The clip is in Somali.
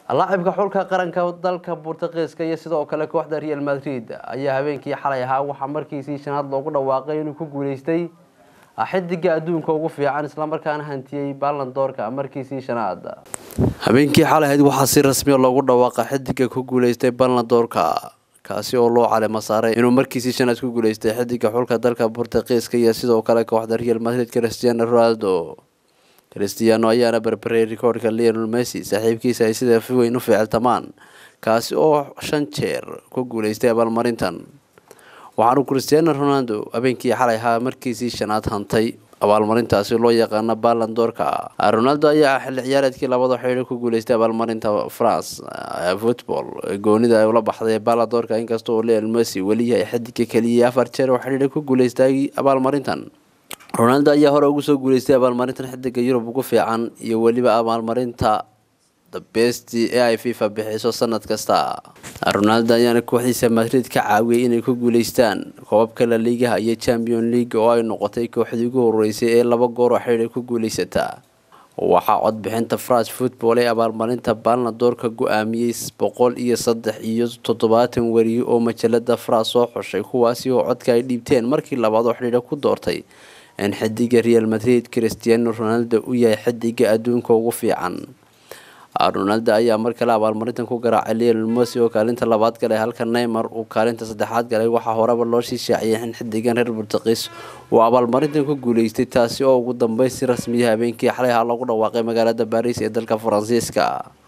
laacibka xulka qaranka dalka Boortaqiiska iyo sidoo kale kooxda Real Madrid ayaa habeenkii xalay ahaa waxaa markiisii shanaad loogu dhawaaqay inuu ku guuleystay xidiga adduunka ugu fiican isla markaana hantiyay Ballon d'Or-ka markiisii shanaad habeenkii xalay ahayd waxaa si rasmi ah loogu dhawaaqay xidiga ku guuleystay Ballon d'Or-ka kaasi oo loo caleema saaray inuu markiisii shanaad ku guuleystay xidiga xulka dalka Boortaqiiska iyo sidoo kale kooxda Real Madrid Cristiano Ronaldo cristiano ayaana berberay rikoorka leonel messi saaxiibkiisa ay sida weyn u ficiltamaan kaasi oo shan jeer ku guuleystay abaalmarintan waxaanu cristiano ronaldo habeenkii xalay ahaa markiisii shanaad hantay abaalmarintaasi loo yaqaano Ballon d'Or-ka ronaldo ayaa xilli ciyaareedkii labada xidhiidh ku guuleystay abaalmarinta france football goonida ay ula baxday Ballon d'Or-ka inkastoo leonel messi weli yahay xidiga keliya afar jeer oo xidhiidh ku guuleystay abaalmarintan ronaldo ayaa hore ugu soo guuleystay abaalmarintan xidiga yurub ugu fiican iyo weliba abaalmarinta the best ee ay fifa bixiso sanad kasta ronaldo ayaana kooxdiisa madrid ka caawiyay inay ku guuleystaan koobabka la liigaha iyo champion league oo ay noqotay kooxdii ugu horeysay ee laba goor oo xidhiidh ku guuleysata waxaa codbixinta france football ee abaalmarinta Ballon d'Or-ka go-aamiyey boqol iyo saddex iyo toddobaatan wariye oo majalada france soo xushay kuwaasi oo codka ay dhiibteen markii labaad oo xidhiidh ku doortay in xidiga real madrid cristiano ronaldo u yahay xidiga adduunka ugu fiican ronaldo ayaa mar kale abaalmarintan ku garaacay leonel messi oo kaalinta labaad galay halka neymar uu kaalinta saddexaad galay waxaa horeba loo sii shaaciyay in xidigan reer Boortaqiis uu abaalmarintan ku guuleystay taasi oo ugu dambeyn si rasmi ah habeenkii xalay ahaa lagu dhawaaqay magaalada Paris ee dalka Faransiiska